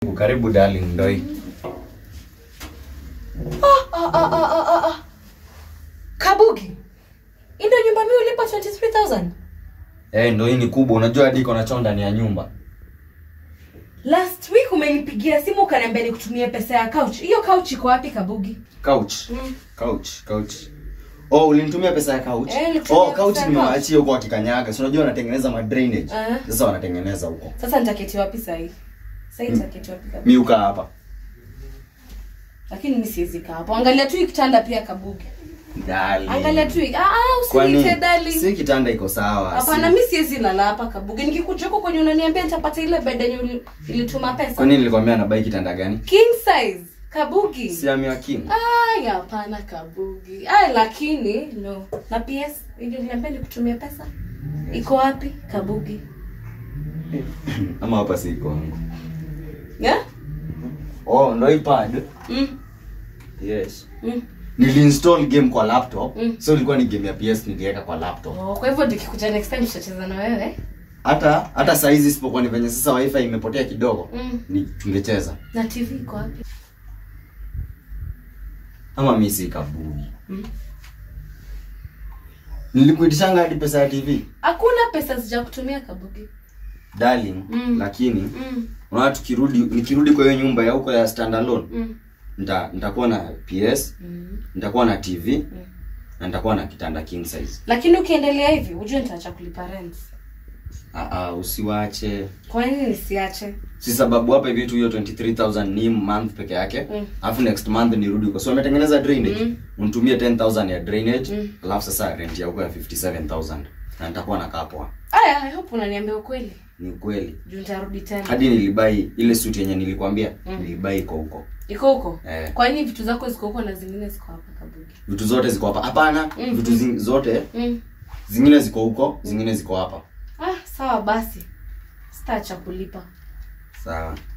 Karibu darling, ndoi. Ah, ah, ah, ah, ah, ah. Kabugi. Hii ndio nyumba mimi ulipa 23000. Eh, ndo hii ni kubwa. Unajua hadi iko na choo ndani ya nyumba. Last week umenipigia simu ukaniambia nikutumie pesa ya couch. Hiyo couch iko wapi Kabugi? Couch. Mm. Couch, couch. Oh, ulinitumia pesa ya couch? Eh, nilikutumia oh, couch pesa ya nimewaachia huko wakikanyaga. Si unajua wanatengeneza ma drainage. Eh. Sasa wanatengeneza huko. Sasa nitaketi wapi sasa hii? Sasa hii nitaketi wapi Kabugi? Mimi ukaa hapa. Lakini mimi siwezi kaa hapo. Angalia tu hii kitanda pia Kabugi. Darling. Angalia tu hii. Ah, ah Kwani usiniite darling. si kitanda iko sawa. Hapana, si- mimi siwezi lala hapa Kabugi. Nikikuja huko kwenye unaniambia nitapata ile bed yenye uli- ilituma pesa. Kwani nilikwambia nabai kitanda gani? King size. Kabugi. Si Amia King. Ay, hapana Kabugi. Ay, lakini no. Na PS ili niambia nikutumie pesa. Iko wapi Kabugi? Ama hapa si iko wangu. Yeah? Oh, ndo hii pad. Mm. Yes. Mm. Niliinstall game kwa laptop. Mm. So ilikuwa ni game ya PS niliweka kwa laptop. Oh, kwa hivyo nikikuja next time tutacheza na wewe. Hata hata saa hizi isipokuwa ni venye sasa wifi imepotea kidogo. Mm. Ni tungecheza. Na TV iko wapi? Ama mimi si kabugi. Mm. Nilikuitishanga hadi pesa ya TV. Hakuna pesa sija kutumia Kabugi. Darling, Mm. lakini Mm. unaona tukirudi nikirudi kwa hiyo nyumba ya huko ya standalone Mm. nita nitakuwa na PS, Mm. nitakuwa na TV na nitakuwa na kitanda king size. Lakini ukiendelea hivi, ujue nitaacha kulipa rent. Ah ah, usiwache. Kwa nini nisiache? Si sababu hapa hivi tu hiyo 23000 ni month peke yake. Mm. Alafu next month nirudi huko. So wametengeneza drainage. Mm. Unitumie 10000 ya drainage, Mm. alafu sasa rent ya huko ya 57000. Na nitakuwa na kapwa. Aya, I hope unaniambia ukweli. Ni ukweli. Juu nitarudi tena. Hadi nilibai ile suit yenye nilikwambia, Mm. nilibai iko huko. Iko huko? Eh. Kwa nini vitu zako ziko huko na zingine ziko hapa Kabugi? Vitu zote ziko hapa. Hapana, Mm. vitu zing, zote Mm. zingine ziko huko, zingine ziko hapa. Ah, sawa basi. Sitaacha kulipa. Sawa.